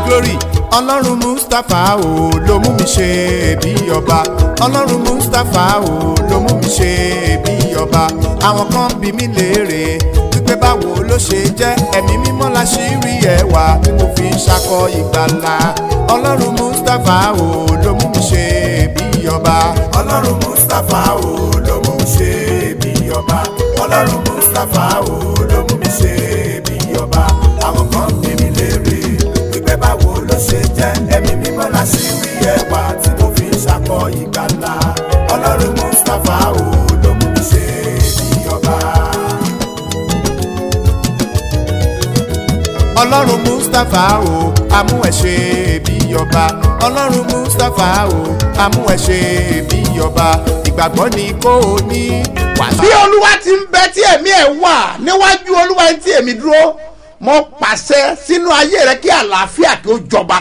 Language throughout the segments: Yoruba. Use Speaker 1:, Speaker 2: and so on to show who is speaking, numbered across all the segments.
Speaker 1: glory ọlọ́run mustapha o ló mú mi ṣe bí ọba ọlọ́run mustapha o ló mú mi ṣe bí ọba àwọn kan bí mi léèrè wípé báwo ló ṣe jẹ́ ẹ̀mí mímọ́ la ṣì rí ẹwà tí mo fi ń ṣakọ ìgbàlà ọlọ́run mustapha o ló mú mi ṣe bí ọba ọlọ́run mustapha o ló mú mi ṣe bí ọba ọlọ́run mustapha o ló mú mi ṣe bí ọba àwọn kan bí mi léèrè wípé báwo ló ṣe jẹ́ ẹ̀mí mímọ́ la ṣì rí ẹwà tí mo fi ń ṣakọ ìgbàlà ọlọ́run mustapha o ló mú mi ṣe bí ọba. ọlọ́run mustapha o amú ẹ ṣe bí ọba ọlọ́run mustapha o amú ẹ ṣe bí ọba ìgbàgbọ́ ni kò ní wàásù.
Speaker 2: bí olúwa ti ń bẹ tí ẹ̀mí ẹ̀ wà níwájú olúwa tí èmi dúró mo pàṣẹ sínú ayé rẹ kí àlàáfíà kí ó jọba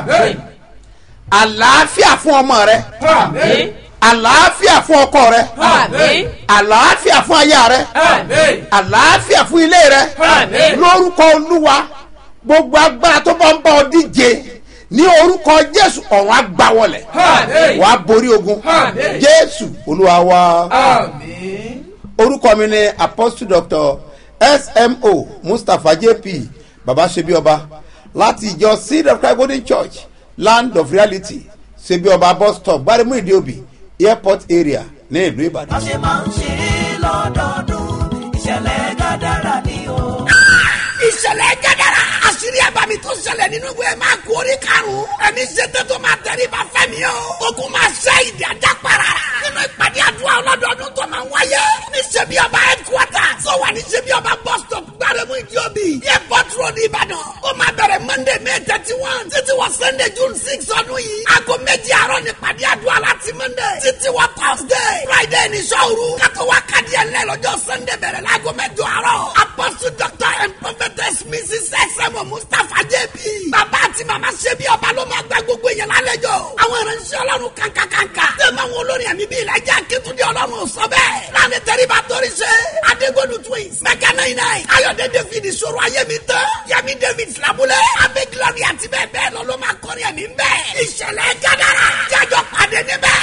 Speaker 2: àlàáfíà fún ọmọ rẹ àlàáfíà fún ọkọ rẹ àlàáfíà fún aya rẹ àlàáfíà fún ilé rẹ lórúkọ olúwa gbogbo agbára tó bá ń bá ọ díje ní orúkọ jésù ọ̀run agbáwọlẹ̀ wàá borí ogun jésù olúwa wa orúkọ mi ni apostle doctor smo mustapha jp baba sebi ọba láti ìjọ seed of christ golden church land of reality sebi ọba bus stop gbaremu ìdíòbí airport area ní ìlú ìbàdàn.
Speaker 3: bá ṣe máa ń ṣe é lọ́dọọdún ìṣẹ̀lẹ̀ gàdára ni o.
Speaker 4: ìṣẹ̀lẹ̀ gẹ́gẹ́rẹ́ àṣírí àbámi tó ṣẹlẹ̀ nínú ìwé máa kú orí karùn-ún ẹni ṣètò tó máa tẹ̀lé bá fẹ́mi o ogun máa ṣe ìdí ajá para nínú ìpàdé àdúrà ọlọ́dọọdún tó máa ń wáyé ní ṣebí ọba headquarter tó wà ní ṣebí ọba bus stop gbárẹ́mú ìdíòbí airport road ìbàdàn ó máa bẹ̀rẹ̀ monday may thirty one títí wọ sunday june six ọdún yìí aago méjì àárọ̀ ní ìpàdé àdúrà láti monday títí wọ thursday friday ní sọ́ọ̀rù kátó wá kádì ẹ̀ lẹ́ lọ́jọ́ sunday bẹ̀rẹ̀ láago mẹ́jọ àárọ̀ apostle doctor and prophetess mrs sm mustapha jp bàbá àti màmá ṣebí ọba ló máa gba gbogbo èèyàn lálejò àwọn ìránṣẹ́ ọlọ́run kankankanka tẹ̀mọ̀ àwọn olórin ẹ̀mí bíi ìlàjà akétúndé ọlọ́run sọ bẹ́ẹ̀ láàrin tẹ́ríba torí ṣe adégolu twins mẹ́kà náà iná ayọ̀dẹ david ìṣòro ayémi tán yẹmi david filabulẹ̀ abẹ́ glory àti bẹ́ẹ̀ bẹ́ẹ̀ lọ ló máa kọrin ẹ̀mí bẹ́ẹ̀ ìṣẹ̀lẹ̀ gádàrà jájọ pàdé níbẹ̀.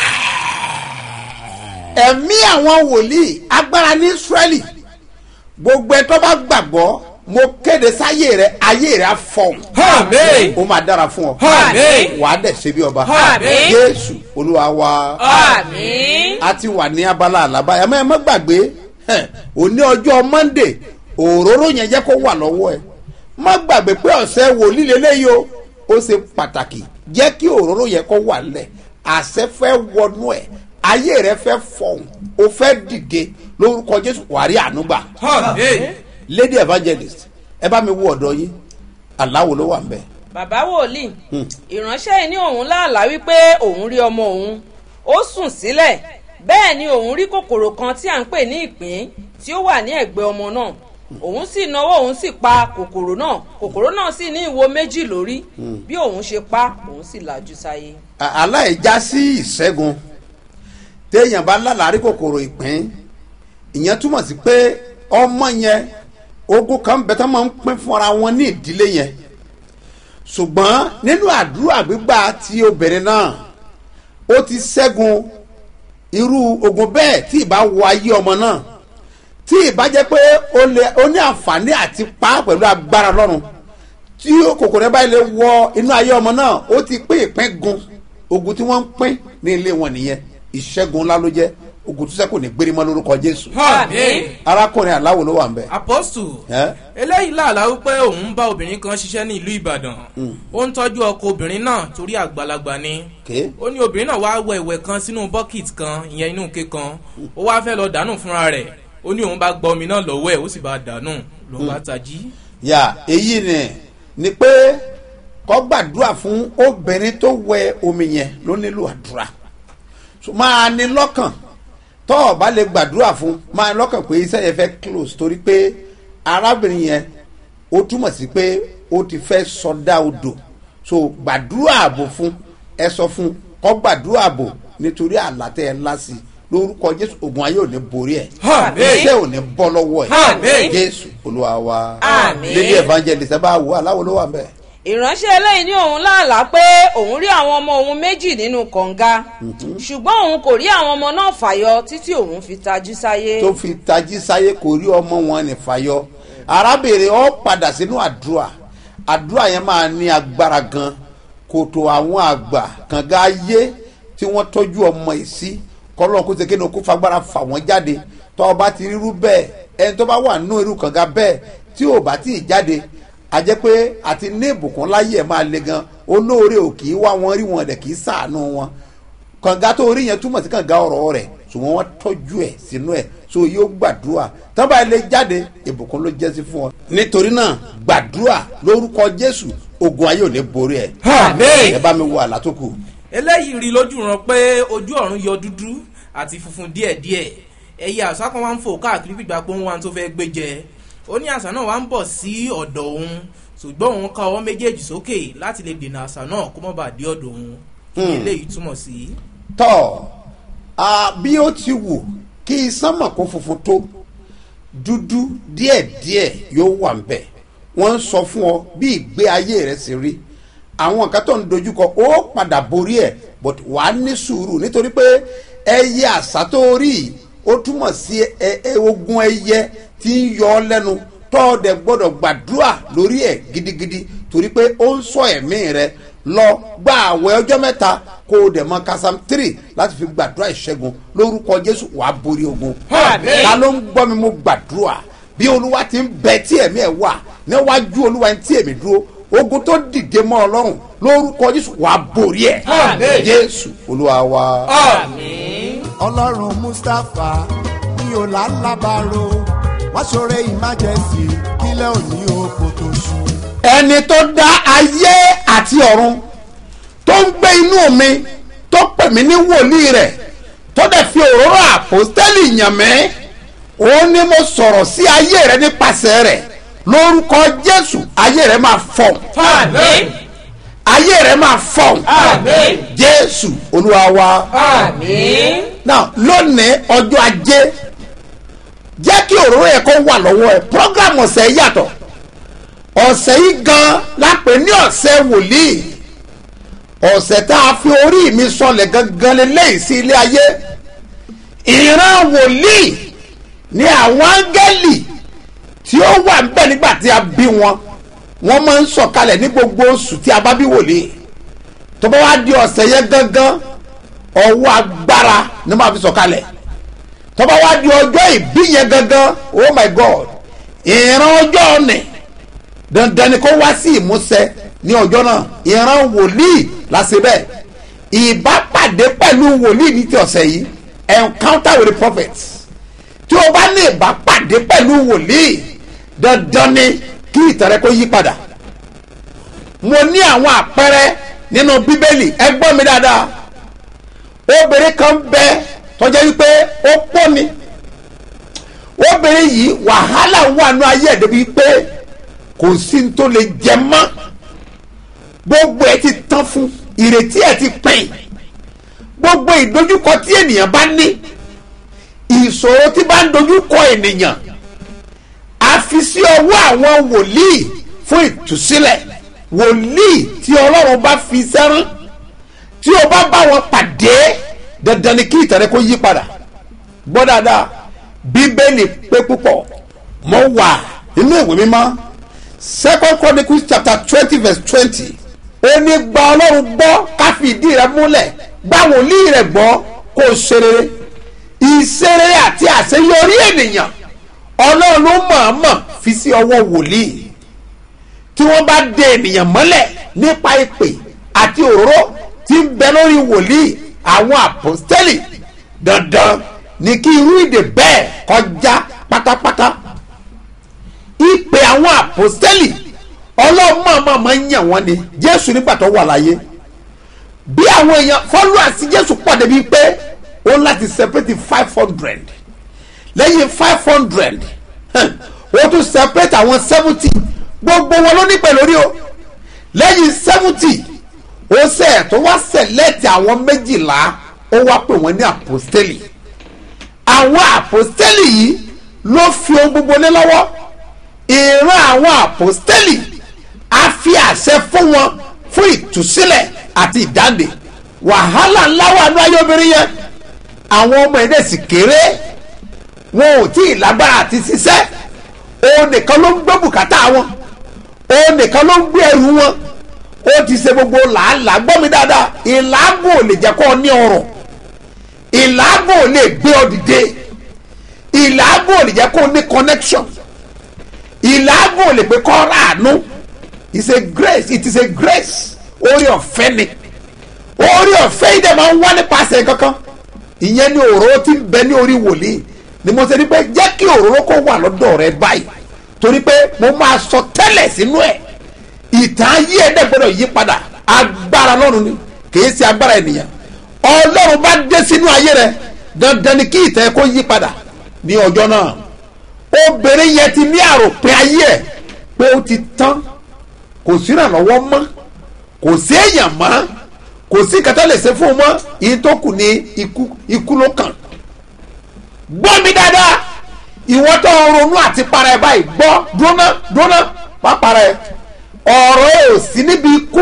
Speaker 2: ẹ̀mí àwọn wòlíì agbára ní israẹli gbogbo ẹ tó bá gbàgbọ́ mo kéde sáyé rẹ ayé rẹ á fọhùn
Speaker 5: Àmín.
Speaker 2: ó máa dára fún ọ
Speaker 5: Àmín.
Speaker 2: wàá dẹ̀ ṣe bí ọba
Speaker 5: Àmín.
Speaker 2: jésù olúwa wa
Speaker 5: Àmín.
Speaker 2: a ti wà ní abala àlábá ẹ má ẹ má gbàgbé ẹ, òní ọjọ́ monday òróró yẹn jẹ́ kó wà lọ́wọ́ ẹ má gbàgbé pé ọ̀sẹ̀ wòlíì lélẹ́yìí o ó ṣe pàtàkì jẹ́ kí òróró yẹn kó wà lẹ̀ àṣẹ fẹ́ wọnú ẹ̀ ayé rẹ fẹ́ fọhùn o fẹ́ dìde lórúkọ jésù wàrí ànúgbà
Speaker 5: Àmín.
Speaker 2: lady evangelist ẹ bá mi wo ọ̀dọ́ yín aláwo ló wà ń bẹ̀.
Speaker 6: bàbá wòlíì ìránṣẹ́ yìí ní òun láàlá wípé òun rí ọmọ òun ó sùn sílẹ̀ bẹ́ẹ̀ ni òun rí kòkòrò kan tí à ń pè ní ìpín tí ó wà ní ẹ̀gbẹ́ ọmọ náà òun sì náwó òun sì pa kòkòrò náà kòkòrò náà sì ní ìwo méjì lórí bí òun ṣe pa òun sì làjú sáyé.
Speaker 2: À- aláìjá sí ìṣẹ́gun téèyàn bá lálàárí kòkòrò ìpín ìyẹn túmọ̀ sí pé ọmọ yẹn ogun kan bẹ tó máa ń pín fúnra wọn ní ìdílé yẹn ṣùgbọ́n nínú àdúrà gbígbà tí obìnrin náà ó ti ṣẹ́gun irú ogun bẹ́ẹ̀ tí ìbá wọ ayé ọmọ náà tí ìbá jẹ́ pé ó lè ó ní àǹfààní àti pa á pẹ̀lú agbára lọ́rùn tí kòkòrò báyìí lè wọ inú ayé ọmọ náà ó ti pín ìpín gun ogun tí wọ́n ń pín ní ilé wọn nìyẹn ìṣẹ́gun ńlá ló jẹ́ ogun tó sẹ́kù ní gbérímọ́ lórúkọ jésù
Speaker 5: Àmín.
Speaker 2: arákùnrin aláwo ló wà ń bẹ̀.
Speaker 5: Apostle.
Speaker 2: ẹ́
Speaker 5: eléyìí làlá wípé òun bá obìnrin kan ṣiṣẹ́ ní ìlú ìbàdàn ó ń tọ́jú ọkọ obìnrin náà torí àgbàlagbà ni
Speaker 2: ké
Speaker 5: ó ní obìnrin náà wáá wẹ ìwẹ̀ kan sínú bọ́kìtì kan ìyẹn inú ike kan ó wáá fẹ́ lọ dànù fúnra rẹ̀ ó ní òun bá gba omi náà lọ́wọ́ ẹ̀ ó sì bá dànù ló bá tají.
Speaker 2: yà èyí ni ni pé kọ́ gbàdúrà fún obìnrin tó wẹ omi yẹn ló nílò àdúrà So, máa ní lọ́kàn tọ́ ọ bá lè gbàdúrà fún máa ní lọ́kàn pé iṣẹ́ yẹn fẹ́ close torí pé arábìnrin yẹn ó túmọ̀ sí pé ó ti fẹ́ sọdá odò so gbàdúrà ààbò fún ẹ sọ fún kọ́ gbàdúrà ààbò nítorí àlàtẹ̀ ẹ̀ ńlá sí i lórúkọ jésù ogun ayé ò ní borí ẹ̀
Speaker 5: Àmín.
Speaker 2: iṣẹ́ ò ní bọ́ lọ́wọ́ ẹ̀
Speaker 5: Àmín.
Speaker 2: jésù olúwa wa
Speaker 6: Àmín.
Speaker 2: lady evangelist ẹ bá wò aláwo ló wà ń bẹ̀.
Speaker 6: ìránṣẹ́ eléyìí ní òun láàlá pé òun rí àwọn ọmọ òun méjì nínú kànga ṣùgbọ́n òun kò rí àwọn ọmọ náà fàyọ títí òun fi tajú sáyé.
Speaker 2: tó fi tají sáyé kò rí ọmọ wọn ní fàyọ arábìnrin ọ padà sínú àdúrà àdúrà yẹn máa ní agbára gan kòtò àwọn àgbà kànga ayé tí wọ́n tọ́jú ọmọ yìí sí kọ́lọ́n kó ṣe kéde kó fagbára fà wọ́n jáde tọ́ ọba ti rírú bẹ́ẹ̀ ẹni tó bá wà nínú irú kànga bẹ́ẹ̀ tí ò bá tí ì jáde a jẹ́ pé àti ní ìbùkún láyé ẹ̀ máa le gan olóore ò kì í wá wọn rí wọn dẹ̀ kì í sàánú wọn kànga tó rí yẹn túmọ̀ sí kànga ọ̀rọ̀ rẹ̀ ṣùgbọ́n wọ́n tọ́jú ẹ̀ sínú ẹ̀ so yóò gbàdúrà tọ́ba ilé jáde ìbùkún ló jẹ́ sí fún ọ. nítorí náà gbàdúrà lórúkọ jésù ogun ayé ò ní borí ẹ.
Speaker 5: Àmín.
Speaker 2: ẹ bá mi wo àlá tó kù.
Speaker 5: eléyìí rí lójú ran pé ojú ọ̀run yọ dúdú àti funfun díẹ̀díẹ̀ ẹyẹ àṣà kan wá ń fò káàkiri gbígbà pé òun wá tó fẹ́ gbé jẹ ó ní àṣà náà wá ń bọ̀ sí ọ̀dọ̀ òun ṣùgbọ́n òun ká ọwọ́ méjèèjì sókè láti lè dènà àṣà náà kó má bàa dé ọ̀dọ̀ òun kí ni eléyìí túmọ̀ sí.
Speaker 2: tọ́ a bí ó ti wù kí sánmọ̀ kó funfun tó dúdú díẹ̀díẹ̀ yóò wà ń bẹ̀ wọ́n ń sọ fún ọ bí ìgbé ayé rẹ sì rí àwọn nǹkan tó ń dojúkọ ó padà borí ẹ̀ but wàá ní sùúrù nítorí pé ẹyẹ àṣà tó rí yìí, ó túmọ̀ sí ẹ- ẹ- ogun ẹyẹ tí ń yọ ọ lẹ́nu tọ́ ọ dẹ̀ gbọ́dọ̀ gbàdúrà lórí ẹ̀ gidigidi torí pé ó ń sọ ẹ̀mí rẹ lọ gba àwẹ̀ ọjọ́ mẹ́ta kó o dẹ̀ mọ kasam three láti fi gbàdúrà ìṣẹ́gun lórúkọ jésù wàá borí ogun.
Speaker 5: Àmín.
Speaker 2: ta ló ń gbọ́ mi mo gbàdúrà bí olúwa ti ń bẹ tí ẹ̀mí ẹ̀ wà níwájú olúwa tí èmi dúró ogun tó dìde mọ́ ọlọ́run lórúkọ jésù wàá borí ẹ̀.
Speaker 5: Àmín.
Speaker 2: jésù olúwa wa.
Speaker 1: ọlọ́run mustapha ní ọ̀làlábàárò wá ṣoore emergency kílẹ̀ òní oko tó ṣú.
Speaker 2: ẹni tó dá ayé àti ọ̀run tó ń gbé inú mi tó pè mí ní wòlíì rẹ̀ tó dẹ̀ fi òróró àpòstẹ́lì yàn mí òun ni mo sọ̀rọ̀ sí ayé rẹ̀ nípasẹ̀ rẹ̀ lórúkọ jésù ayé rẹ̀ máa fọ̀
Speaker 5: àmín
Speaker 2: ayé rẹ̀ máa fọ̀
Speaker 5: àmín
Speaker 2: jésù olúwa wa
Speaker 6: àmín.
Speaker 2: now lónìí ọjọ́ ajé jẹ́ kí òróró yẹ kó wà lọ́wọ́ ẹ̀ program ọ̀sẹ̀ yìí yàtọ̀ ọ̀sẹ̀ yìí gan lápè ní ọ̀sẹ̀ wòlíì ọ̀sẹ̀ tá a fi orí mi sọlẹ̀ gangan lélẹ́yìí sí ilé ayé ìran wòlíì ní àwọn áńgẹ́lì tí ó wà ń bẹ̀ nígbà tí a bí wọn wọ́n máa ń sọ̀kalẹ̀ ní gbogbo oṣù tí a bá bí wòlíì tó bá wá di ọ̀sẹ̀ yẹn gangan ọwọ́ agbára ni máa fi sọ̀kalẹ̀ tó bá wá di ọjọ́ ìbí yẹn gangan oh my god ìran ọjọ́ ọ̀nì dandan ni kó wá sí ìmúṣẹ ní ọjọ́ náà ìran wòlíì láṣẹ bẹ́ẹ̀ ìbápàdé pẹ̀lú wòlíì ní ti ọ̀sẹ̀ yìí encounter with the prophets tí o bá ní ìbápàdé pẹ̀lú wòlíì dandan ni kí ìtẹ̀rẹ́ kó yí padà mo ní àwọn àpẹẹrẹ nínú bíbélì ẹ gbọ́ mi dáadáa obìnrin kan bẹ tọ́jà wípé ó pọ́ ni obìnrin yìí wàhálà wà nù ayé ẹ̀ débi pé kò sí ní tó lè jẹ mọ́ gbogbo ẹ ti tán fún ìrètí ẹ ti pín gbogbo ìdojúkọ tí ènìyàn bá ní ìṣòro tí bá ń dojúkọ ènìyàn a fi sí ọwọ́ àwọn wòlíì fún ìtúsílẹ̀ wòlíì tí ọlọ́run bá fi sẹ́rán tí o bá bá wọn pàdé dandan ni kí ìtẹ̀rẹ́ kó yí padà gbọ́ dáadáa bíbélì pé púpọ̀ mo wà nínú ìwé mímọ́ second chronicles chapter twenty verse twenty ó ní gba ọlọ́run gbọ́ ká fi ìdí rẹ múlẹ̀ gba wòlíì rẹ gbọ́ kó o ṣe rere ìṣerere àti àṣeyọrí ènìyàn ọlọ́run ló mọ̀ọ́mọ̀ fi sí ọwọ́ wòlíì tí wọ́n bá de ènìyàn mọ́lẹ̀ nípa ìpè àti òróró tí ń bẹ lórí wòlíì àwọn àpòstẹ́lì dandan ni kí irú ìdè bẹ́ẹ̀ kọjá pátápátá ìpè àwọn àpòstẹ́lì ọlọ́mọọmọ máa ń yàn wọ́n ni jésù nígbà tó wà láyé bí àwọn èèyàn followers jésù pọ̀ débi pé ó láti separate five hundred lẹ́yìn five hundred ó tún separate àwọn seventy gbogbo wọn ló ní pẹ̀lú orí o lẹ́yìn seventy ó sẹ̀ tó wá select àwọn méjìlá ó wá pè wọ́n ní apostoli àwọn apostoli yìí ló fi ohun gbogbo lé lọ́wọ́ ìran àwọn apostoli a fi àṣẹ fún wọn fún ìtúsílẹ̀ àti ìdáǹdè wàhálà ńlá wà ní ayé obìnrin yẹn àwọn ọmọ ẹ̀ dẹ̀ sì kéré wọn ò tí ì lágbára àti ṣiṣẹ́ òun nìkan ló ń gbé bùkátà wọn òun nìkan ló ń gbé ẹrù wọn ó ti ṣe gbogbo làálàá gbọ́ mi dáadáa ìlàágùn ò lè jẹ́ kó o ní ọrọ̀ ìlàágùn ò lè gbé ọ dìde ìlàágùn ò lè jẹ́ kó o ní connection ìlàágùn ò lè pé kọ́ ráàánú it's a grace it is a grace orí ọ̀fẹ́ ni orí ọ̀fẹ́ yìí dẹ̀ máa ń wá nípasẹ̀ kankan ìyẹn ni òróró ti ń bẹ ní orí wòlíì ni mo ṣe ní pé jẹ́ kí òróró kó wà lọ́dọ̀ rẹ báyìí torí pé mo máa sọ tẹ́lẹ̀ sínú ẹ̀ ìtàn ayé ẹ̀ dẹ̀ gbọ́dọ̀ yí padà agbára lọ́run ni kìí ṣe agbára ènìyàn ọlọ́run bá dé sínú ayé rẹ dandan ni kí ìtàn ẹ̀ kó yí padà ní ọjọ́ náà obìnrin yẹn ti ní àròpin ayé ẹ̀ pé ó ti tán kò sí ìrànlọ́wọ́ mọ́ kò sí èèyàn mọ́ kò sí kẹtẹ́ lè ṣe fún un mọ́ ìyí tó kù ní ikú ikú ló kàn gbọ́ mi dáadáa ìwọ tó ń ronú àti para ẹ báyìí gbọ́ dúróná dúróná wá para ẹ ọ̀rọ̀ ẹ ò sí níbi ikú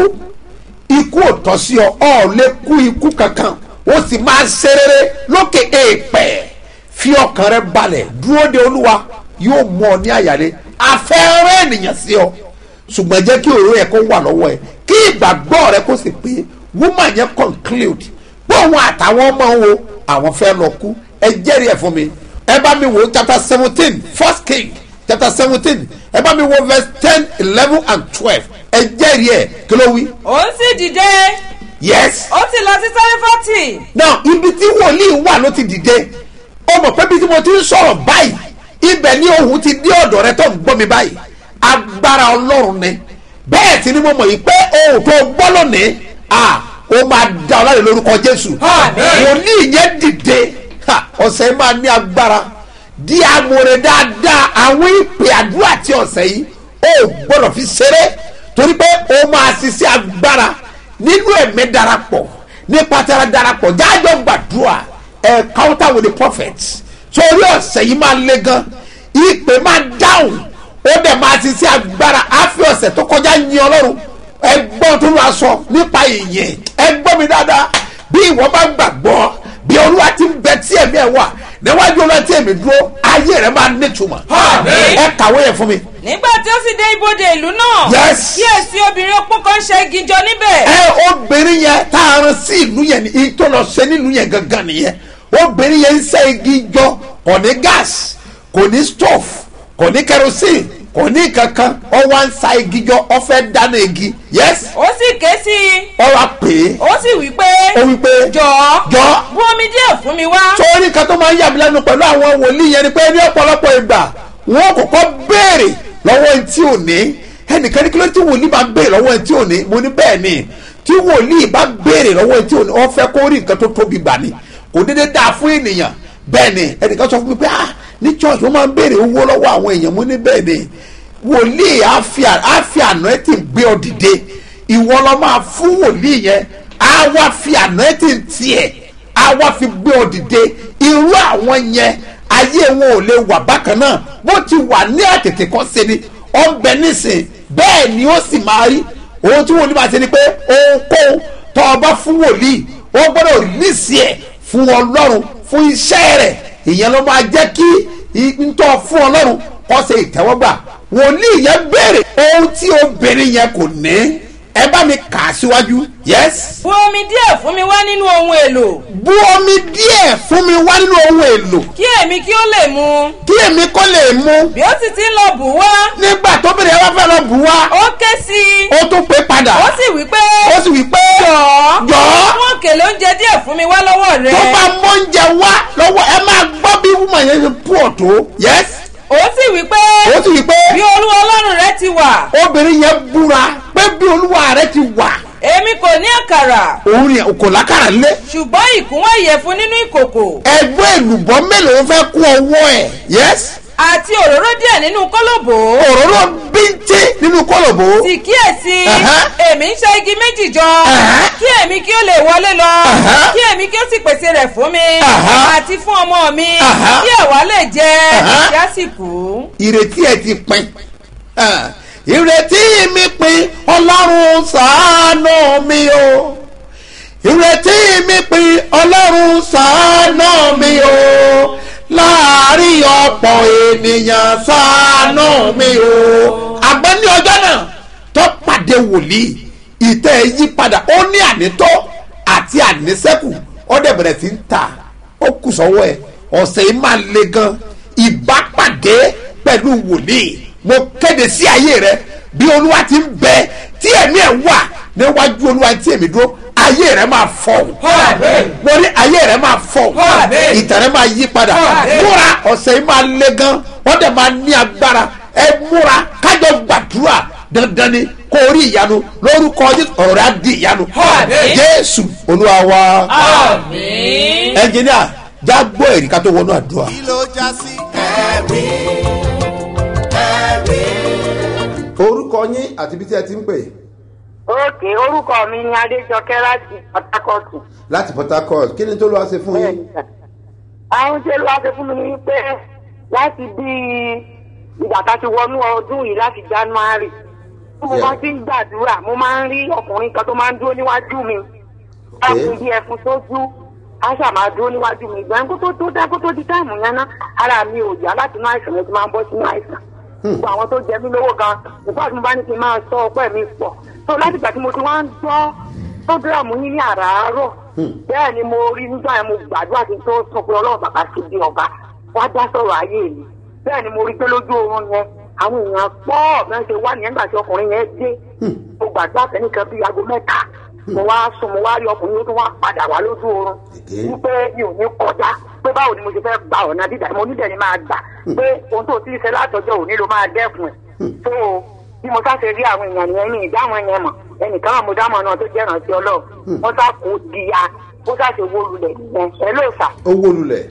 Speaker 2: ikú ò tọ́ sí ọ ọ lè kú ikú kankan ó sì máa ṣe rere lókè èèpẹ̀ fi ọkàn rẹ balẹ̀ dúró de olúwa yóò mú ọ ní àyàlé afẹ́rẹ́ ènìyàn sí ọ ṣùgbọ́n jẹ́ kí òróró yẹ kó wà lọ́wọ́ ẹ kí ìgbàgbọ́ rẹ kó sì pé woman yẹn conclude pé òun àtàwọn ọmọ wo àwọn fẹ́ lọ kú ẹ jẹ́rìí ẹ̀ fún mi ẹ bá mi wo chapter seventeen first king chapter seventeen ẹ bá mi wo verse ten eleven and twelve ẹ jẹ́rìí ẹ̀ kí ló wí.
Speaker 6: òun sì dìde
Speaker 2: yes.
Speaker 6: ó sì lọ sí sárífọ́tì
Speaker 2: now ibi tí wòlíì wà ló ti dìde ó mọ̀ pé bí tí mo ti ń sọ̀rọ̀ báyìí ibẹ̀ ni ohun ti dé ọ̀dọ̀ rẹ tó ń gbọ́ mi báyìí agbára ọlọ́run ni bẹ́ẹ̀ sì ni mo mọ̀ yìí pé ohun tó gbọ́ lónìí ah ó máa da ọ láre lórúkọ jésù wòlíì yẹn dìde ha, ọ̀sẹ̀ yìí máa ní agbára di amòrè dáadáa àwọn ìpè àdúrà tí ọ̀sẹ̀ yìí ó gbọ́dọ̀ fi ṣeré torí pé ó máa ṣiṣẹ́ agbára nínú ẹ̀mí darapọ̀ nípa tara darapọ̀ jájọ́ gbàdúrà ẹ̀ counter with the prophet torí ọ̀sẹ̀ yìí máa le gan ìpè máa dáhùn ó dẹ̀ máa ṣiṣẹ́ agbára àfi ọ̀sẹ̀ tó kọjá yin ọlọ́run ẹgbọ́n tó lọ sọ nípa ìyẹn ẹgbọ́n mi dáadáa bí ìwọ bá gbàgbọ́ bí olúwa ti ń bẹ tí ẹ̀mí ẹ̀ wà níwájú olúwa tí èmi dúró ayé rẹ máa nítumọ̀ ẹ kàwé yẹn fún mi.
Speaker 6: nígbà tí ó sì dé ibodè ìlú náà
Speaker 2: Yes.
Speaker 6: kíyèsí obìnrin opó kan ṣe igi jọ níbẹ̀
Speaker 2: ẹ obìnrin yẹn tá a rán sí ìlú yẹn ní tó lọ ṣe nílùú yẹn gangan nìyẹn obìnrin yẹn ń ṣe igi jọ kò ní gas kò ní stove kò ní kerosene kò ní kankan ọ wá ń sa igi jọ ọ fẹ́ dáná igi yes
Speaker 6: ó sì ké sí i
Speaker 2: ọ wá pè é
Speaker 6: ó sì wí pé
Speaker 2: ó wí pé
Speaker 6: jọ̀ọ́
Speaker 2: jọ̀ọ́
Speaker 6: bu omi díẹ̀ fún mi wá
Speaker 2: torí kan tó máa ń yàmí lẹ́nu pẹ̀lú àwọn wòlíì yẹn ni pé ní ọ̀pọ̀lọpọ̀ ìgbà wọn kọ́kọ́ béèrè lọ́wọ́ ẹni tí ò ní ẹnìkan ní kí ló tí wòlíì bá béèrè lọ́wọ́ ẹni tí ò ní mo ní bẹ́ẹ̀ ni tí wòlíì bá béèrè lọ́wọ́ ẹni tí ò ní wọ́n fẹ́ kó rí nǹkan tó tóbi gbà ni kò dédé dáa fún ènìyàn bẹ́ẹ̀ ni ẹnìkan sọ fún mi pé ah ní church wọ́n máa ń béèrè owó lọ́wọ́ àwọn èèyàn mo ní bẹ́ẹ̀ ni wòlíì àfi anointing gbé ọ dìde ìwọ lọ máa fún wòlíì yẹn á wá fi anointing tiẹ̀ á wá fi gbé ọ dìde irú àwọn yẹn ayé wọn ò lè wà bákan náà bó ti wà ní àtètè kan ṣe ni ọ ń bẹ nísìn bẹ́ẹ̀ ni ó sì máa rí ohun tí wòlíì máa ṣe ni pé ohunkóhun tó o bá fún wòlíì ó gbọ́dọ̀ rìlíìsì ẹ̀ fún ọlọ́run fún iṣẹ́ rẹ̀ ìyẹn ló máa jẹ́ kí ntọ́ fún ọlọ́run kó ṣe ìtẹ́wọ́gbà wòlíì yẹn béèrè ohun tí obìnrin yẹn kò ní ẹ bá mi kà á síwájú yes
Speaker 6: bu omi díẹ̀ fún mi wá nínú ohun èlò
Speaker 2: bu omi díẹ̀ fún mi wá nínú ohun èlò
Speaker 6: kí èmi kí ó lè mu
Speaker 2: kí èmi kó lè mu
Speaker 6: bí ó sì ti ń lọ bù wá
Speaker 2: nígbà tóbìnrin yẹn bá fẹ́ lọ bù wá
Speaker 6: ó ké sí i
Speaker 2: ó tún pé padà
Speaker 6: ó sì wí pé
Speaker 2: ó sì wí pé
Speaker 6: jọ̀ọ́
Speaker 2: jọ̀ọ́
Speaker 6: fún òkèlè oúnjẹ díẹ̀ fún mi wá lọ́wọ́ rẹ
Speaker 2: tó bá mọ oúnjẹ wá lọ́wọ́ ẹ máa gbọ́ bí wúmọ̀ yẹn ṣe pú ọ̀tọ̀ yes
Speaker 6: ó sì wí pé
Speaker 2: ó sì wí pé
Speaker 6: bí olúwa ọlọ́run rẹ ti wà
Speaker 2: obìnrin yẹn búra pé bí olúwa rẹ ti wà
Speaker 6: èmi kò ní àkàrà
Speaker 2: òun yẹn kò lákàrà lé
Speaker 6: ṣùgbọ́n ìkúnwọ́ ìyẹ̀fun nínú ìkòkò
Speaker 2: ẹgbẹ́ èlùbọ́ mélòó fẹ́ kún ọwọ́ ẹ̀ yes
Speaker 6: àti òróró díẹ̀ nínú kólòbó
Speaker 2: òróró bíntín nínú kólòbó
Speaker 6: sì kíyèsí
Speaker 2: Ẹ̀hẹ́.
Speaker 6: èmi ń ṣe igi méjì jọ
Speaker 2: Ẹ̀hẹ́.
Speaker 6: kí èmi kí ó lè wọlé lọ
Speaker 2: Ẹ̀hẹ́.
Speaker 6: kí èmi kí ó sì pèsè rẹ̀ fún mi
Speaker 2: Ẹ̀hẹ́.
Speaker 6: àti fún ọmọ mi
Speaker 2: Ẹ̀hẹ́.
Speaker 6: kí ẹ̀wà lè jẹ
Speaker 2: Ẹ̀hẹ́.
Speaker 6: kí á sì kú.
Speaker 2: ìrètí ẹ ti pin Ah, ìrètí mi pin ọlọ́run ṣàánú mi o ìrètí mi pin ọlọ́run ṣàánú mi o láàárín ọ̀pọ̀ ènìyàn ṣàánú mi o. àgbẹ̀ ní ọjọ́ náà tó pàdé wòlíì ìtẹ́ ẹ yí padà ó ní ànítọ́ àti ànísẹ́kù ó dẹ̀ bẹ̀rẹ̀ sí ń ta ó kù sọ́wọ́ ẹ̀ ọ̀sẹ̀ yìí máa le gan ìbápàdé pẹ̀lú wòlíì mo kéde sí ayé rẹ bí olúwa ti ń bẹ tí ẹ̀mí ẹ̀ wà níwájú olúwa tí èmi dúró ayé rẹ máa fọ mo ní ayé rẹ máa fọ ìtàn rẹ máa yí padà múra ọ̀sẹ̀ yìí máa le gan wọ́n dẹ̀ máa ní agbára ẹ múra kájọ gbàdúrà dandan ni kó o rí ìyanu lórúkọ Jésù ọ̀rọ̀ rẹ á di ìyanu jésù olúwa wa ẹnjìníà já gbọ́ èrì ká tó wọnú àdúrà.
Speaker 1: kí ló já sí ẹ̀rí ẹ̀rí.
Speaker 2: orúkọ yín àti ibi tí ẹ ti ń pè
Speaker 7: òkè orúkọ mi ni adéjọkẹ́ láti pátákọ́ọ̀tù.
Speaker 2: láti port harcourt kí ni tó lọ́wọ́ ṣe fún yín.
Speaker 7: àwọn tí olúwa ṣe fún mi ni wípé láti bí ìgbà tá a ti wọnú ọdún yìí láti january tí mo
Speaker 2: Yeah.
Speaker 7: bá ti ń gbàdúrà mo máa ń rí ọkùnrin kan tó máa ń dúró níwájú mi láti bí ẹfun sójú á ṣà máa dúró níwájú mi ìgbà kó tó tó dá kó tó di táìmù yẹn ná ara mi ò yá láti inú àìsàn yẹn ti máa ń bọ́ sínú àìsàn gbogbo àwọn tó jẹ mí lówó gan nígbà tí mo bá ní kí n máa sọ ọpẹ́ mi pọ̀ tó láti ìgbà tí mo ti wá ń gbọ́ prógíráàmù yín ní àràárọ̀ bẹ́ẹ̀ ni mo rí nígbà yẹn mo gbàdúrà kí n tó sọ pé ọlọ́run bàbá ṣe bí ọba wá dá sọ̀rọ̀ ayé mi bẹ́ẹ̀ ni mo rí pé lójú oorun yẹn àwọn èèyàn pọ̀ bẹ́ẹ̀ ṣe wá nìyẹn nígbà tí ọkùnrin yẹn dé mo gbàdúrà fẹ́nìkan bíi aago mẹ́ta mo wá sùn mo wá rí ọkùnrin tó wá padà wá lójú oorun
Speaker 2: Èké.
Speaker 7: wípé mi ò ní kọjá pé báwo ni mo ṣe fẹ́ gba ọ̀nà dídà mo nídẹ̀ ni máa gbà pé ohun tó ti ṣe látọjọ́ òní ló máa dẹ́kun ẹ̀ tó bí mo sá ṣe rí àwọn èèyàn nìyẹn ní ìdáhùn yẹn mọ̀ ẹnìkan àwọn mo dámọ̀ náà tó jẹ́ ìrántí ọlọ́run wọ́n sá kó diya ó sá ṣe wó lulẹ̀ nìyẹn ẹ ló sà
Speaker 2: owó lulẹ̀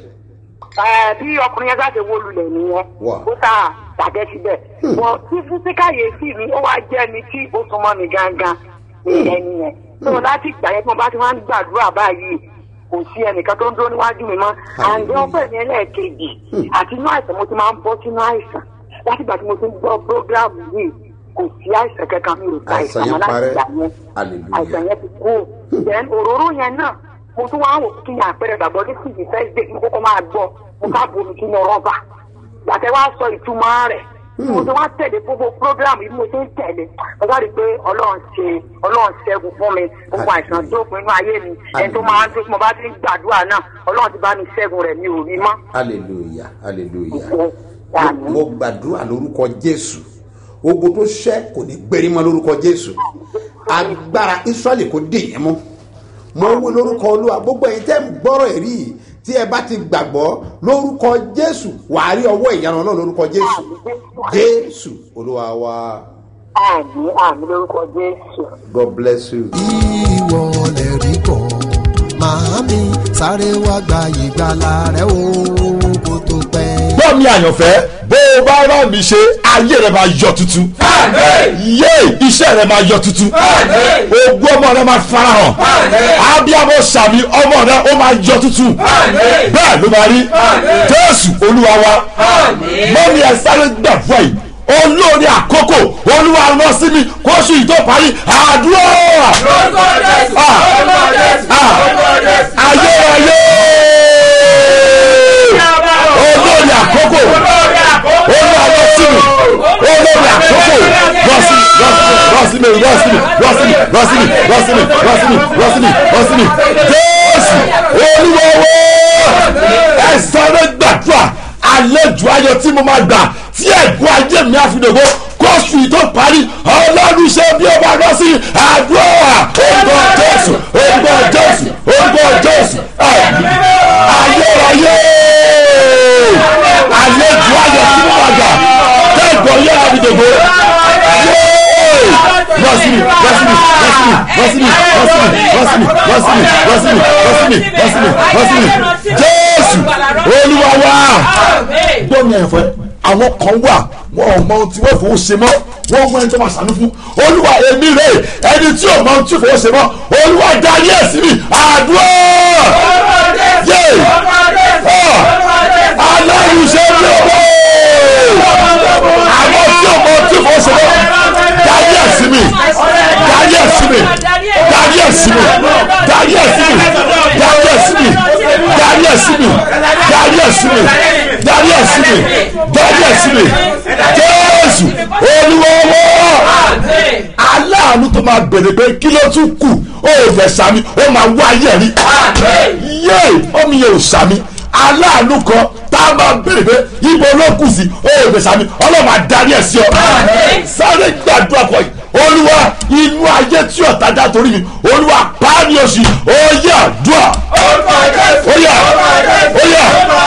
Speaker 7: ẹ bí ọkùnrin yẹn sá ṣe wó lulẹ̀ nìyẹn
Speaker 2: Wà.
Speaker 7: ó sá tàgẹ́ síbẹ̀ wọ́n tí fúnṣí káyéfì mi ó wá jẹ́ mi tí ó súnmọ́ mi gangan ìyẹn nìyẹn tó láti ìgbà yẹn tí mo bá ti máa ń gbàdúrà báyìí kò sí ẹnìkan tó ń dúró níwájú mi mọ́ àǹdí ọpẹ́ mi ẹlẹ́ẹ̀kejì àti inú àìsàn mo ti máa ń bọ́ sínú àìsàn láti ìgbà tí mo ti ń gbọ́ prógráàmù yìí kò sí àìsàn kankan mi ò ká
Speaker 2: Àìsàn
Speaker 7: àìsàn
Speaker 2: yẹn
Speaker 7: mọ́ láti
Speaker 2: parẹ́.
Speaker 7: ìgbà yẹn
Speaker 2: Hallelujah.
Speaker 7: àìsàn yẹn ti kú then òróró yẹn náà mo tún wá wò kí ni àpẹẹrẹ gbàgbọ́ ní síbi first day mo kọ́kọ́ máa gbọ́ mo ká bomi sínú rọ́bà gbàtẹ́ wá sọ ìtumọ̀ rẹ̀ bí mo ti wá tẹ̀lé gbogbo program yìí bí mo ti ń tẹ̀lé mo bá rí i pé ọlọ́run ṣe ọlọ́run ṣẹ́gun fún mi gbogbo àìsàn dópin inú ayé mi ẹni tó máa ń tó tí mo bá ti ń gbàdúrà náà ọlọ́run ti bá mi ṣẹ́gun rẹ̀ mi ò rí mọ́.
Speaker 2: hallelujah hallelujah
Speaker 7: Àmín.
Speaker 2: mo gbàdúrà lórúkọ jésù ogun tó ṣẹ́ kò ní gbérí mọ́ lórúkọ jésù agbára israẹli kò dè yẹn mọ́ mo wí lórúkọ olúwa gbogbo ẹ̀yin tẹ́ ń gbọ́rọ̀ èrí yìí tí ẹ bá ti gbàgbọ́ lórúkọ jésù wàá rí ọwọ́ ìyanu náà lórúkọ jésù jésù olúwa wa
Speaker 7: àmì àmì lórúkọ jésù.
Speaker 2: god bless you.
Speaker 8: ìwọ lè rí kọ́ màámi sáré wá gba ìgbàlà rẹ o kó tó pẹ́.
Speaker 9: gbọ́ mi àyànfẹ́ bó o bá rán mi ṣe ayé rẹ máa yọ tuntun. yé iṣẹ́ rẹ máa yọ tuntun. ogún ọmọ rẹ máa farahàn. abiyamọ sàmì ọmọ rẹ ó máa yọ tuntun. bẹ́ẹ̀ ló máa rí. jésù olúwa wa. mọ́mí ẹ sáré gbàdúrà yìí olórí àkókò olúwa rán sí mi kóṣù yìí tó parí àdúrà. Ah, ah, ayérayé olórí àkókò olórí àkókò olórí àkókò rọ́ọ̀sì rọ́ọ̀sì mi rọ́ọ̀sì mi rọ́ọ̀sì mi rọ́ọ̀sì mi rọ́ọ̀sì mi rọ́ọ̀sì mi rọ́ọ̀sì mi rọ́ọ̀sì mi jésù olúwọ́wọ́ ẹ sáré gbàdúrà àlejò ayọ̀ tí mo máa gbà tí ẹ̀gbọ́n ajé mi àfidògbò kóṣù yìí tó parí ọlọ́run ṣe bí ó bá lọ sí àdúrà orúkọ jésù orúkọ jésù orúkọ jésù ayérayé àlejò ayọ̀ tí mo máa gbà kẹ́gbọ̀n yẹn àfidògbò rọ́sìmì rọ́sìmì rọ́sìmì rọ́sìmì rọ́sìmì rọ́sìmì rọ́sìmì rọ́sìmì rọ́sìmì rọ́sìmì jésù olúwa wa gbọ́mi ẹ̀fọ́ àwọn kan wà wọn ò mọ ohun tí wọ́n fowó ṣe mọ́ wọ́n mọ ẹni tó máa ṣàánú fún olúwa èmi rè ẹni tí ò mọ ohun tí fowó ṣe mọ́ olúwa darí ẹ̀ sí mi àdúrà yé aláìṣe bí owó àwọn tí ò mọ ohun tí fowó ṣe mọ́ sí mi darí ẹ̀ sí mi darí ẹ̀ sí mi jésù olúwọ́wọ́ aláàánú tó máa bèrè pé kí ló tún kù ó fẹ́ sami ó máa wá ayé rí yé omi yẹn ò sami aláàánú kan tá a máa bèrè pé ibo ló kù sí ó fẹ́ sami ọlọ́run máa darí ẹ̀ sí ọ sáré gbàdúrà kọ yìí olúwa inú ayé tí ọ̀tá dá torí mi olúwa pàánì oṣù ó yà dùà ó yà ó yà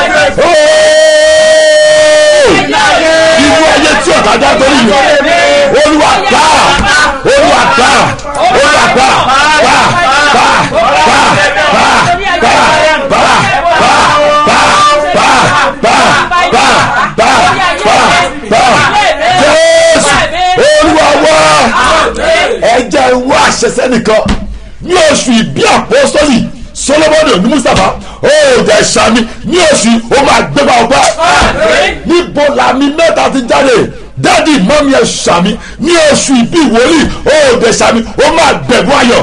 Speaker 9: inú ayé tí ọ̀tá dá torí mi olúwa gbà olúwa gbà olúwa gbà gbà gbà gbà gbà gbà gbà gbà gbà gbà gbà gbà gbà gbà jésù olúwa wá ẹjẹ wá àṣẹṣẹ nìkan ní oṣù ìbí àpọ́sítọ́lì solomoni oní mustapha ó jẹ sami ní oṣù ó máa gbégbá ọgbà níbo làmì mẹ́ta ti jáde dádì mọ́mí ẹ̀ sami ní oṣù ìbí wòlíì ó jẹ sami ó máa gbẹ̀bùn ayọ̀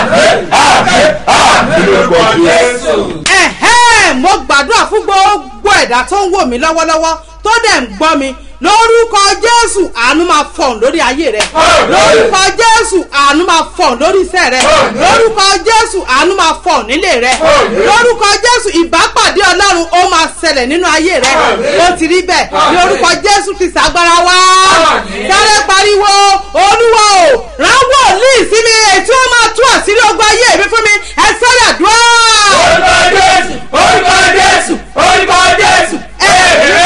Speaker 10: ẹ̀hẹ́ mo gbàdúrà fún gbogbo ẹ̀dá tó ń wò mí lọ́wọ́lọ́wọ́ tó dẹ̀ ń gbọ́ mi lórúkọ jésù àánú máa fọ̀n lórí ayé rẹ lórúkọ jésù àánú máa fọ̀n lórí iṣẹ́ rẹ lórúkọ jésù àánú máa fọ̀n nílé rẹ lórúkọ jésù ìbápàdé ọlọ́run ó máa ṣẹlẹ̀ nínú ayé rẹ ó ti rí bẹ́ẹ̀ lórúkọ jésù ti ṣàgbára wá sáré pariwo olúwa o rán wòlíì sí mi ètí ó máa tú àṣírí ogun ayé mi fún mi ẹ sáré àdúrà.
Speaker 11: orúkọ jésù orúkọ jésù orúkọ jésù
Speaker 10: ayé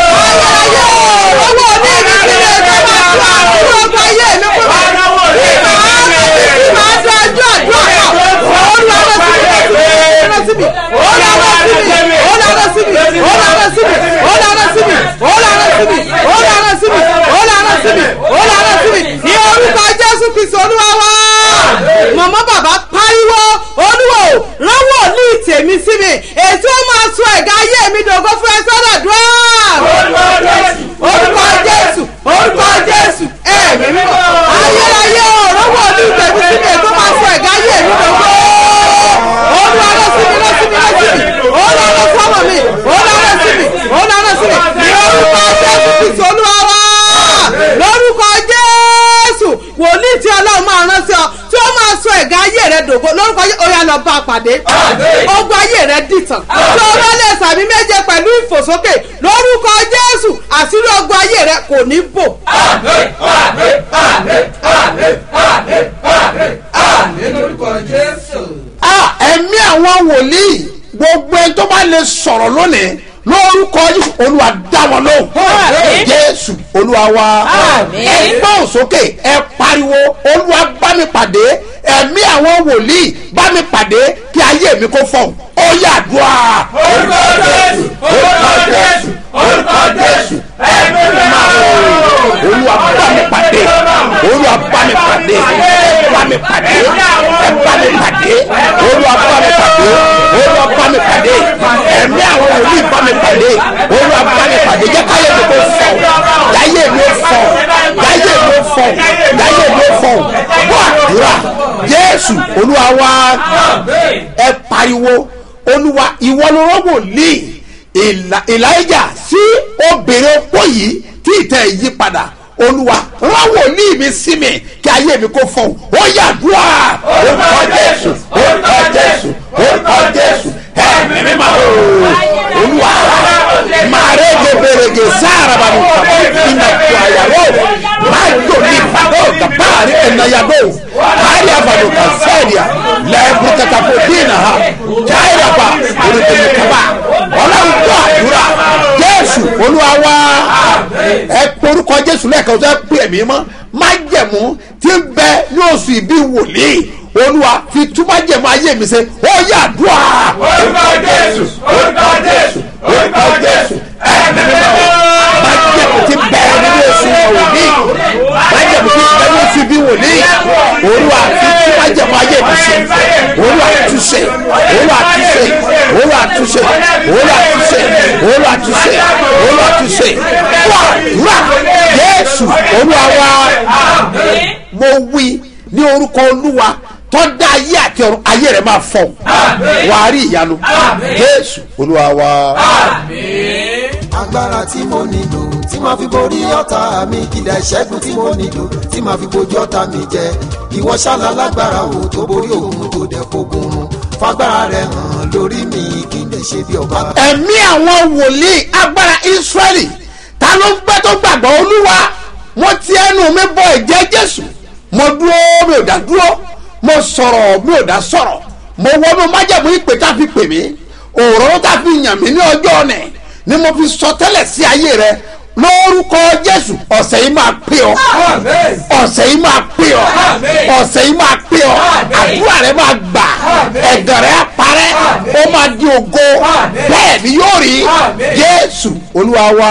Speaker 10: owó ní ibi tí lè tó máa tú àṣírí ogun ayé mi fún mi bí màá bí màá dájú àdúrà náà olúwa lọ sí mi olúwa lọ sí mi olúwa lọ sí mi olúwa lọ sí mi olúwa lọ sí mi olúwa lọ sí mi olúwa lọ sí mi olúwa lọ sí mi olúwa lọ sí mi ní orúkọ jésù kristu olúwa wá mọ̀mọ́ bàbá pariwo olúwo ránwọ́ ní tèmi sí mi ètò ó máa sọ ẹ̀gá ayé mi dògo fún ẹ sọ́dọ̀ dùn orúkọ jésù orúkọ jésù ẹ̀mí mímọ́ ayérayé o ránwọ́ ní tèmi sí mi ètò ó máa sọ ẹ̀gá ayé mi dògo olúwa lọ sí mi lọ sí mi lọ sí mi olúwa lọ sí ọmọ mi olúwa lọ sí mi olúwa lọ sí mi ní orúkọ jésù kristu olúwa wá lórúkọ jésù wòlíì tí ọlọ́run máa rán sí ọ tí ó máa sọ ẹ̀gá ayé rẹ dògo lórúkọ yẹ ó yà lọ bá a pàdé ogun ayé rẹ dìtàn tí o bá lè sàmì méje pẹ̀lú ìfòsókè lórúkọ jésù àṣírí ogun ayé rẹ kò ní bò.
Speaker 2: ẹ̀mí àwọn wòlíì gbogbo ẹni tó bá lè sọ̀rọ̀ lónìí lórúkọ Jésù olúwa dá wọn lóhùn jésù olúwa wa ẹ gbọ́n sókè ẹ pariwo olúwa bá mi pàdé ẹ̀mí àwọn wòlíì bá mi pàdé kí ayé mi kó fọ̀hún ó yàdúrà.
Speaker 11: orúkọ jésù orúkọ jésù orúkọ jésù ẹ̀mí mímọ́
Speaker 2: olúwa bá mi pàdé olúwa bá mi pàdé bá mi pàdé ẹ bá mi pàdé olúwa bá mi pàdé olúwa bá mi pàdé ẹ̀mí àwọn wòlíì bá mi pàdé olúwa bá mi pàdé jẹ́ káyé mi kó fọ̀ láyé mi ó fọ̀ láyé mi ó fọ̀ láyé mi ó fọ̀ bọ́ àdúrà jésù olúwa wá ẹ pariwo olúwa ìwọ ló rọ́ wòlíì ìlàjà sí obìnrin opó yìí tí ìtẹ̀ yí padà olúwa rán wòlíì mi sí mi kí ayé mi kó fọhùn ó yàdúrà orúkọ jésù orúkọ jésù orúkọ jésù ẹ̀mí mímọ́ olúwa màrè gèbèrègè sáàràbà ní kàbọ̀ ìnà tó àyàwó máa jò ní pàgọ́ gàbáàrí ẹ̀nàyàgò kárí àbàdò kàfẹ́ẹ̀dìà lẹ́ẹ̀kú kàtàkó dínà ha jáìràbà olùdíje kaba ọlọ́run tó àdúrà jésù olúwa wá ẹ porúkọ jésù lẹ́ẹ̀kan tó ẹ pè mí mọ́ májẹ̀mú tí ń bẹ ní oṣù ìbí wòlíì olúwa fi túmọ̀ jẹ̀mú ayé mi ṣe ó yà dùà.
Speaker 11: orúkọ jésù orúkọ jésù orúkọ jésù ẹ̀mí mímọ́
Speaker 2: májẹ̀mú tí ń bẹ nínú oṣù wòlíì májẹ̀mú tí ń bẹ ní oṣù ìbí wòlíì olúwa fi túmọ̀ jẹ̀mú ayé mi ṣe olúwa túnṣe olúwa túnṣe olúwa túnṣe olúwa túnṣe olúwa túnṣe olúwa túnṣe wà wà jésù olúwa wá mo wí ní orúkọ olúwa tó dá ayé àti ọ̀run ayé rẹ̀ máa fọ̀ wàá rí ìyanu jésù olúwa wa.
Speaker 8: agbára tí mo nílò tí màá fi borí ọ̀tá mi kìdá ìṣẹ́gun tí mo nílò tí màá fi bojú ọ̀tá mi jẹ ìwọ ṣálá lágbára wo tó borí òun tó dẹ̀ fogun run fagbára rẹ hàn lórí mi kí n lè ṣe bí ọba.
Speaker 2: ẹ̀mí àwọn wòlíì agbára israẹli ta ló ń gbẹ́ tó gbàgbọ́ olúwa mo ti ẹnu mi bọ ẹ̀jẹ̀ jésù mo dúró mi ò dá dúró mo sọ̀rọ̀ mi ò dá sọ̀rọ̀ mo wọnú májẹ̀mú ìpè tá a fi pè mí òróró tá a fi yàn mí ní ọjọ́ ọ̀nẹ̀ ni mo fi sọ tẹ́lẹ̀ sí ayé rẹ lórúkọ jésù ọ̀sẹ̀ yìí máa pè ọ́ ọ̀sẹ̀ yìí máa pè ọ́ ọ̀sẹ̀ yìí máa pè ọ́ àdúrà rẹ máa gbà ẹ̀gàn rẹ á parẹ́ ó máa di ògo bẹ́ẹ̀ ni yóò rí jésù olúwa wa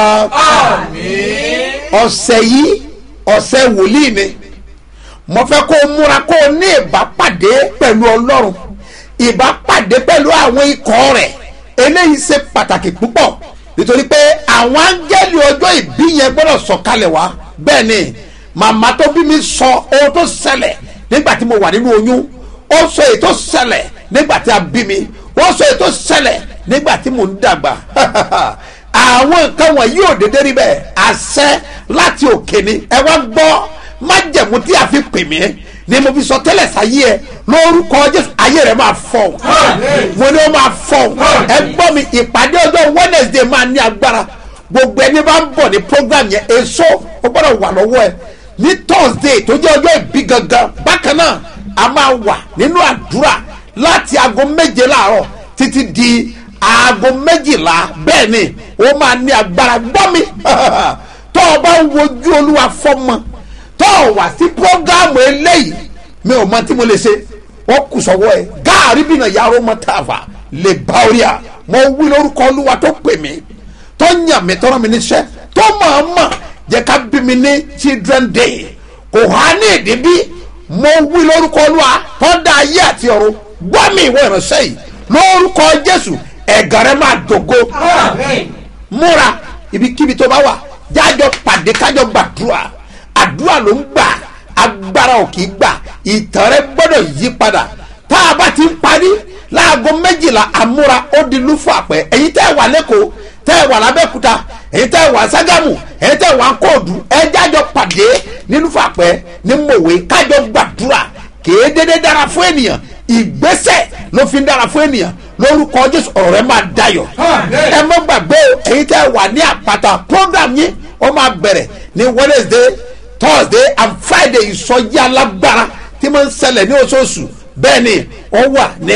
Speaker 2: ọ̀sẹ̀ yìí ọ̀sẹ̀ wòlíì ni mo fẹ́ kó o múra kó o ní ìbápàdé pẹ̀lú ọlọ́run ìbápàdé pẹ̀lú àwọn ikọ̀ rẹ̀ eléyìí ṣe pàtàkì púpọ̀ nítorí pé àwọn áńgẹ́lì ọjọ́ ìbí yẹn gbọ́dọ̀ sọ̀kalẹ̀ wá bẹ́ẹ̀ ni màmá tó bí mi sọ ohun tó ṣẹlẹ̀ nígbà tí mo wà nínú oyún ó sọ èyí tó ṣẹlẹ̀ nígbà tí a bí mi ó sọ èyí tó ṣẹlẹ̀ nígbà tí mo ń dàgbà àwọn nǹkan wọ̀nyí ò dédé rí bẹ́ẹ̀ àṣẹ láti òkè ni ẹ wá gbọ́ májẹ̀mú tí a fi pè mí ni mo fi sọ tẹ́lẹ̀ sáyé ẹ lórúkọ jésù ayé rẹ máa fọ̀ mo ní o máa fọ̀ ẹ gbọ́ mi ìpàdé ọjọ́ wednesday máa ní agbára gbogbo ẹni bá ń bọ̀ ní program yẹn èso ó gbọ́dọ̀ wà lọ́wọ́ ẹ ní thursday tó jẹ́ ọjọ́ ìbí gangan bákan náà a máa wà nínú àdúrà láti aago méje láàárọ̀ títí di aago méjìlá bẹ́ẹ̀ ni ó máa ní agbára gbọ́ mi tó o bá ń wojú olúwa fọ́mọ tó o wà sí prógámù eléyìí mi ò mọ tí mo lè ṣe wọ́n kù sọ́wọ́ ẹ̀ gáàrí bìnà yàrá ọmọ tààfà lè bá orí à mo wí lórúkọ olúwa tó pè mí tó yàn mí tọ́rọ mi níṣẹ́ tó máa mọ̀ jẹ́ ká bí mi ní children day kò há ní èdè bí mo wí lórúkọ olúwa tó dá ayé àti ọ̀run gbọ́ mi ìwé ìránṣẹ́ yìí lórúkọ jésù ẹ̀gàn rẹ máa dògo múra ibikíbi tó bá wà jájọ pàdé kájọ gbàdúrà àdúrà ló ń gbà agbára ò kì í gbà ìtàn rẹ gbọ́dọ̀ yí padà tá a bá ti ń parí láago méjìlá àmúra ó di lúfọ àpẹ èyí tẹ́ ẹ wà lẹ́kọ̀ọ́ tẹ́ ẹ wà lábẹ́kúta èyí tẹ́ ẹ wà ságàmù èyí tẹ́ ẹ wà kóòdù ẹ jájọ pàdé ní lúfọ àpẹ ní mòwe kájọ gbàdúrà kèé dédé dára fún ènìyàn ìgbésẹ̀ ló fi ń dára fún ènìyàn lórúkọ jésù ọ̀rọ̀ rẹ máa dayọ̀ ẹ mọ́ gbàgbé o èyí tẹ́ ẹ wà ní àpáta program yín ó máa bẹ̀rẹ̀ ní wednesday thursday and friday ìsọjí alágbára tí mo ń ṣẹlẹ̀ ní oṣooṣù bẹ́ẹ̀ ni ó wà ní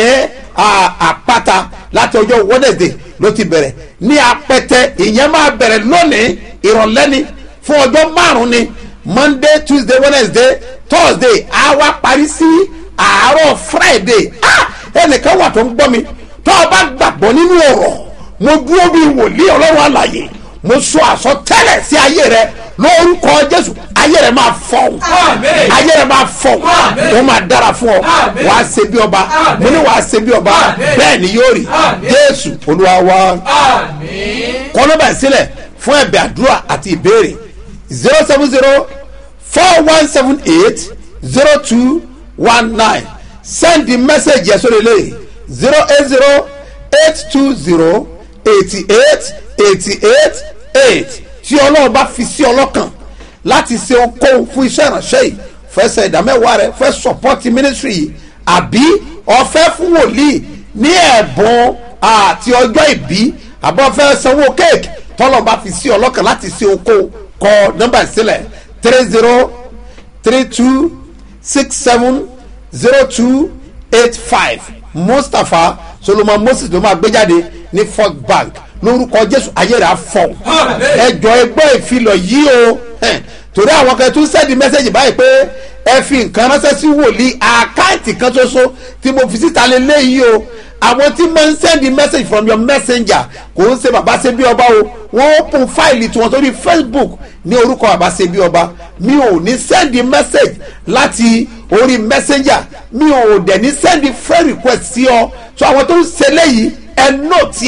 Speaker 2: àpáta láti ọjọ́ wednesday ló ti bẹ̀rẹ̀ ní apẹtẹ ìyẹn máa bẹ̀rẹ̀ lónìí ìrọ̀lẹ́ ni fún ọjọ́ márùn-ún ni monday tuesday wednesday thursday á wá parí sí àárọ̀ friday ah ẹnìkan wà tó ń gbọ́ mi tó o bá gbàgbọ́ nínú ọ̀rọ̀ mo dúró bí wòlíì ọlọ́run àlàyé mo sọ àsọtẹ́lẹ̀ sí ayé rẹ lórúkọ jésù ayé rẹ máa fọ ayé rẹ máa fọ wọn máa dára fún ọ wà á ṣe bí ọba mo ní wà á ṣe bí ọba bẹ́ẹ̀ ni yóò rí jésù olúwa wa kọ́ nọ́mbà sílẹ̀ fún ẹ̀bẹ̀ àdúrà àti ìbéèrè zero seven zero four one seven eight zero two one nine send the message yẹn sórí ilé zero eight zero eight two zero eighty eight eighty eight eight tí ọlọ́run bá fi sí ọlọ́kàn láti ṣe okòwò fún iṣẹ́ ìránṣẹ́ yìí fẹsẹ̀ ìdámẹ́wàá rẹ fẹ́ support ministry yìí àbí ọ̀fẹ́ fún wòlíì ní ẹ̀bùn àti ọjọ́ ìbí àbọ̀ fẹ́ sanwó kéèkì tọ́lọ̀ bá fi sí ọlọ́kàn láti ṣe okòwò kọ nọ́mbà sílẹ̀ three zero three two six seven zero two eight five mustapha solomon moses ló máa gbé jáde ní fort bank lórúkọ jésù ayé rẹ̀ á fọ̀ ẹjọ́ ẹgbọ́ ìfilọ̀ yìí o torí àwọn kan tún sẹ́ẹ̀dì mẹ́sẹ̀gì báyìí pé ẹ fi nǹkan ránṣẹ́ sí wòlíì àkáǹtì kan ṣoṣo tí mo fi síta lélẹ́yìí o àwọn tí máa ń sẹ́ẹ̀dì message from your messenger kò ń ṣe bàbá ṣe bí ọba o wọ́n open fáìlì tiwọn sórí facebook ní orúkọ bàbá ṣe bí ọba mi ò ní sẹ́ẹ̀dì message láti orí messenger mi ò dẹ̀ ní sẹ́ẹ̀dì friend request sí ọ so àwọn tó ń ṣe léyìí ẹ nóòtì ẹ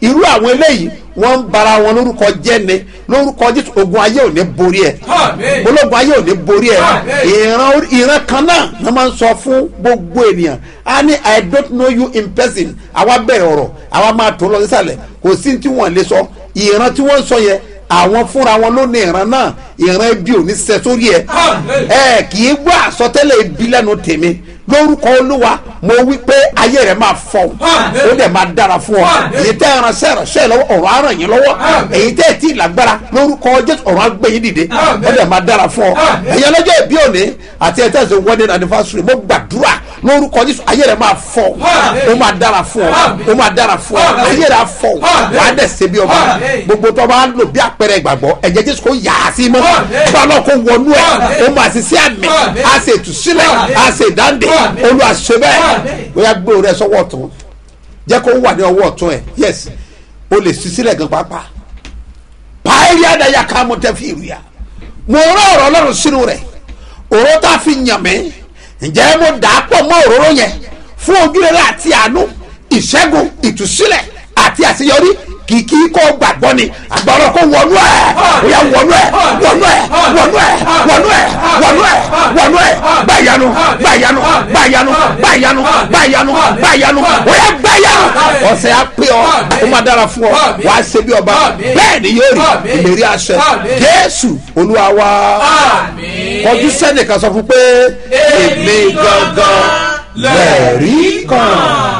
Speaker 2: irú àwọn eléyìí wọ́n ń bara wọn lórúkọ jẹ́ ni lórúkọ jésù ogun ayé ò ní borí ẹ̀
Speaker 11: Àmín.
Speaker 2: ológun ayé ò ní borí ẹ̀
Speaker 11: Àmín.
Speaker 2: ìran orí- ìran kan náà ni wọ́n máa ń sọ fún gbogbo ènìyàn a ní i don't know you in person àwa bẹ̀rẹ̀ ọ̀rọ̀ àwa máa tó lọ sísàlẹ̀ kò sí tí wọ́n lè sọ ìran tí wọ́n ń sọ yẹn àwọn fúnra wọn ló ní ìran náà ìran ibi ò ní sẹ sórí ẹ
Speaker 11: Àmín.
Speaker 2: ẹ kì í gbọ́ àsọtẹ́lẹ̀ ibi lẹ́nu tèmi lórúkọ olúwa mo wí pé ayé rẹ máa fọ
Speaker 11: Àmín.
Speaker 2: ó dẹ̀ máa dára fún ọ
Speaker 11: Àmín.
Speaker 2: èyí tẹ́ ẹranṣẹ́ ìránṣẹ́ lọ́wọ́ ọ̀rọ̀ á ràn yín lọ́wọ́
Speaker 11: Àmín.
Speaker 2: èyí tẹ́ ẹ̀ tí ì lágbára lórúkọ jésù ọ̀rọ̀ á gbé yín dìde
Speaker 11: Àmín.
Speaker 2: ó dẹ̀ máa dára fún ọ
Speaker 11: Àmín.
Speaker 2: ẹ̀yin ọlọ́jọ́ ìbí òní àti ẹ̀ tẹ̀sán wedding anniversary mo gbàdúrà lórúkọ jésù ayé rẹ máa fọ
Speaker 11: Àmín.
Speaker 2: ó máa dára fún ọ
Speaker 11: Àmín.
Speaker 2: ó máa dára fún ọ
Speaker 11: Àmín.
Speaker 2: ayé rẹ á fọ
Speaker 11: Àmín.
Speaker 2: wàá dẹ̀ ṣe bí ọba
Speaker 11: Àmín.
Speaker 2: gbogbo tó bá lò bí àpẹẹrẹ ìgbàgbọ́ ẹ̀jẹ̀ jésù kò yà á sí mọ́
Speaker 11: Àmín.
Speaker 2: bọ́lá kò wọnú ẹ̀
Speaker 11: Àmín.
Speaker 2: ó máa sì sí àmì
Speaker 11: Àmín.
Speaker 2: á sì ìtúsílẹ̀
Speaker 11: Àmín.
Speaker 2: á sì ìdáǹdè
Speaker 11: Àmín.
Speaker 2: olú àṣẹ bẹ́ẹ̀
Speaker 11: Àmín.
Speaker 2: bóyá gbé orí ẹ sọ́wọ́ ọ̀tún jẹ́ kó wà ní ọwọ́ ọ̀tún ẹ̀ yes o lè sí sílẹ̀ gan pàápàá pàẹ́rì àdáyà ká mo tẹ́ fi ìrìà mo rán ọ̀rọ̀ ọlọ́run sínú rẹ̀ òró tá a fi yàn mí ǹjẹ́ mo dà á pọ̀ mọ́ òróró yẹn fún ojúrere àti àánú ìṣẹ́gun ìtúsílẹ̀ àti àṣeyọrí kìkì kó gbàgbọ́ ni àgbàrá kó wọnú ẹ̀ bóyá wọnú ẹ̀ wọnú ẹ̀ wọnú ẹ̀ wọnú ẹ̀ wọnú ẹ̀ wọnú ẹ̀ gbàyanu gbàyanu gbàyanu gbàyanu gbàyanu gbàyanu bóyá gbàyanu ọ̀sẹ̀ á pé ọ ó máa dára fún ọ wàá ṣe bí ọba bẹ́ẹ̀ ni yóò rí ìlérí àṣẹ jésù olúwa wa kọjú sẹ́nìkan sọ fún pé èmi gangan lẹ́ẹ̀rí kan.